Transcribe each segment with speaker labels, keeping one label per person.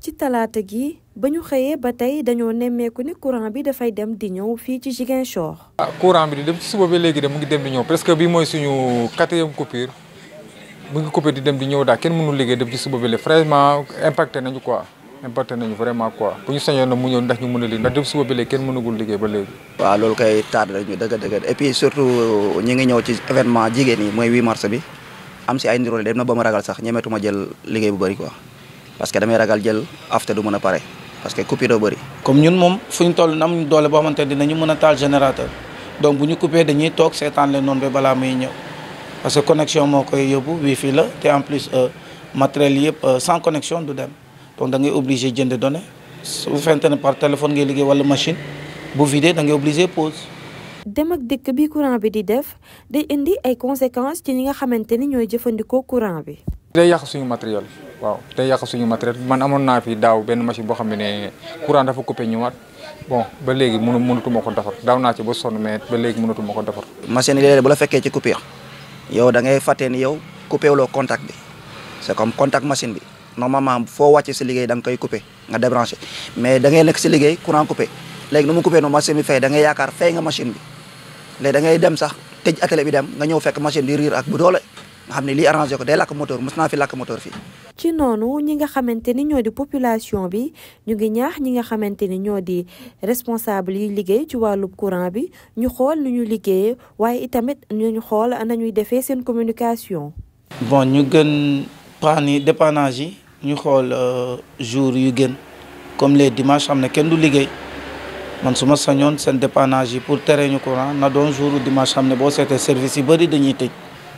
Speaker 1: ci talaata gi ba ñu xëyee ba tey dañoo nemmeeku ni courant bi dafay dem di ñëw fii ci Ziguinchor.
Speaker 2: ah courant bi di dem ci suba ba léegi de mu ngi dem di ñëw presque bi mooy suñu quatrième coupure mu ngi coupé di dem di ñëw daal kenn mënul liggéey dem ci suba ba léegi vraiment impacté nañu quoi impacté nañu vraiment quoi bu ñu sañoon na mu ñëw ndax ñu mën a liggéey ndax dem suba ba léegi kenn mënagul liggéey ba léegi.
Speaker 3: waaw loolu kay tardé nañu dëgg dëgg et puis surtout ñi ngi ñëw ci événement jigéen yi mooy 8 mars bi am si ay ndirole dem na ba ma ragal sax ñemetuma jël liggéey bu bëri quoi parce que damay ragal jël after du mën a pare parce que coupure doo bëri.
Speaker 4: comme ñun moom fu ñu toll am doole boo xamante ne dinañu mën a taal générateur donc bu ñu coupé dañuy toog seetaan leen noonu ba balaa muy ñëw parce que connexion moo koy yóbbu wifi la te en plus matériel yëpp sans connexion du dem donc da ngay obligé jënd données su fekkente ne par téléphone ngay liggéey wala machine bu vidé da ngay obligé pause.
Speaker 1: dem ak dikk bi courant bi di def day indi ay conséquences ci ñi nga xamante ni ñooy jëfandikoo courant bi.
Speaker 2: day yàq suñu matériel waaw day yàq suñu matériel man amoon naa fi daaw benn machine boo xam ne courant dafa coupé ñëwaat bon ba léegi mënu mënatuma ko defar daaw naa ci ba sonn mais ba léegi mënatuma ko defar.
Speaker 3: machine yi léeg-léeg bu la fekkee ci coupure yow da ngay fàtte ni yow coupé wuloo contact bi c'est comme contact machine bi normalement foo wàcce si liggéey da nga koy coupé nga débranché mais da ngay nekk si liggéey courant coupé léegi nu mu coupé noonu machine bi fay da ngay yaakaar fay nga machine bi léegi da ngay dem sax tëj atelier bi dem nga ñëw fekk machine di riir ak bu doole nga xam ne lii arrangé ko day lakk moteur mos naa fi lakk moteur fii.
Speaker 1: ci noonu ñi nga xamante ni ñoo di population bi ñu ngi ñaax ñi nga xamante ni ñoo di responsable yi liggéey ci wàllu courant bi ñu xool nu ñu liggéeyee waaye itamit ñu xool nañuy defee seen communication.
Speaker 4: bon ñu gën panne yi dépannage yi ñu xool jour yu gën comme les dimanches xam ne kenn du liggéey man su ma sañoon seen dépannage yi pour tere ñu courant na doon jour dimanche xam ne boo seetee service yi bëri dañuy tëj.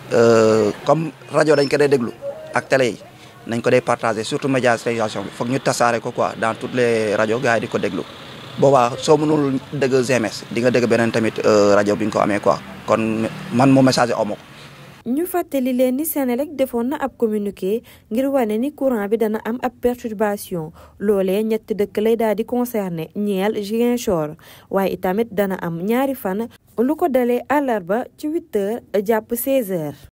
Speaker 3: comme rajo dañ ko dee déglu ak télé yi nañ ko dee partagé surtout médiatisation bi foog ñu tasaare ko quoi dans toutes les rajo gars yi di ko déglu boobaa soo mënul dégg GMS di nga dégg beneen tamit rajo bi nga ko amee quoi kon man moo message omo
Speaker 1: ñu fàttali leen ni Senelec defoon na ab communiqué ngir wane ni courant bi dana am ab perturbation loolee ñetti dëkk lay daal di concerné ñeel Ziguinchor waaye itamit dana am ñaari fan lu ko dalee àllarba ci 8 heures jàpp 16 heures